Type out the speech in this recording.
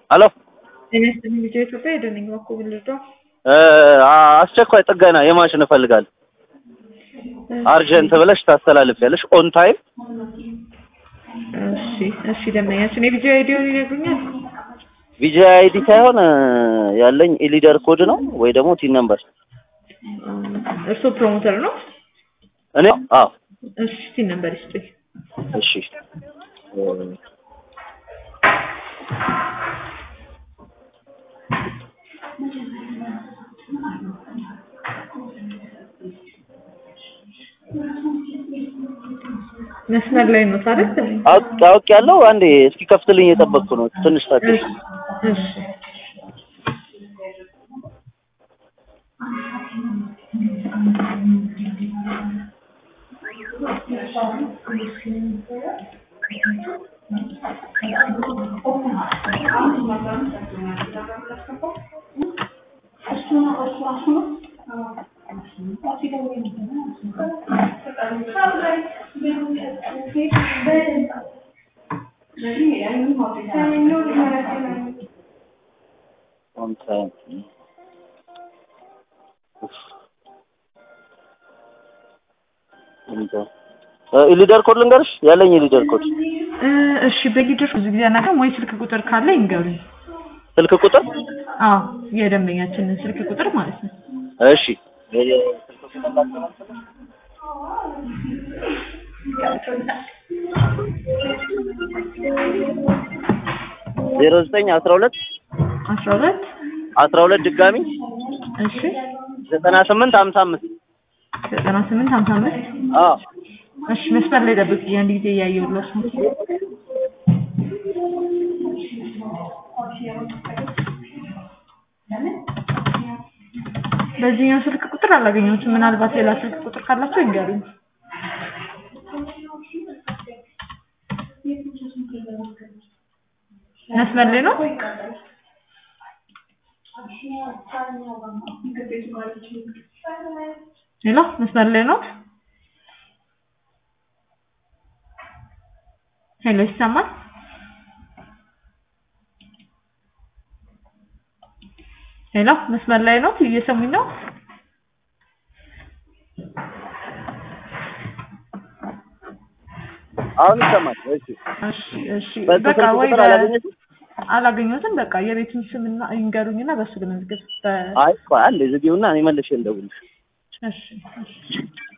ሄሎ ጤና ይስጥልኝ ልጆ ኢትዮጵያ የደነኝ በኩል ልጇ አስቸኳይ ጥገና የማሽን እፈልጋለሁ። አርጀንት ብለሽ ታስተላልፊያለሽ። ኦን ታይም እሺ እሺ ደንበኛችን የልጆ አይዲውን ይነግሩኛል ቪጂ አይዲ ሳይሆን ያለኝ ኢሊደር ኮድ ነው ወይ ደግሞ ቲን ነምበር። እርስዎ ፕሮሞተር ነው እኔ አዎ እሺ ቲን ነምበር ይስጡኝ እሺ መስመር ላይ ነው ታዲያ አውቅ አውቅ ያለው አንዴ እስኪ ከፍትልኝ የጠበቅኩ ነው። ትንሽ ታገሽ። እሺ ኦን ታይም ኢሊደር ኮድ ልንገርሽ ያለኝ ኢሊደር ኮድ እሺ በሊደር ብዙ ጊዜ አናውቅም ወይ ስልክ ቁጥር ካለ ይንገሩኝ ስልክ ቁጥር አዎ የደንበኛችንን ስልክ ቁጥር ማለት ነው እሺ ስልክ ቁጥር ላስተላልፍልሽ? ዜሮ ዘጠኝ አስራ ሁለት አስራ ሁለት አስራ ሁለት ድጋሚ እሺ ዘጠና ስምንት ሀምሳ አምስት ዘጠና ስምንት ሀምሳ አምስት አዎ እሺ መስመር ላይ ጠብቅ አንድ ጊዜ እያየሁለት ነው በዚህኛው ስልክ ቁጥር አላገኘሁትም ምናልባት ሌላ ስልክ ቁጥር ካላቸው ይንገሩኝ መስመር ላይ ነው ሄሎ መስመር ላይ ነው ሄሎ ይሰማል ሄሎ መስመር ላይ ነው እየሰሙኝ ነው አሁን ይሰማል። እሺ እሺ እሺ በዚህ በቃ ስልክ ወይ ቁጥር አላገኘሽም? አላገኘሁትም በቃ የቤቱን ስምና ይንገሩኝና በሱ ልመዝገብ በ- አይ ቆይ አንዴ ዝጊውና እኔ መልሼ ልደውልልሽ። እሺ እሺ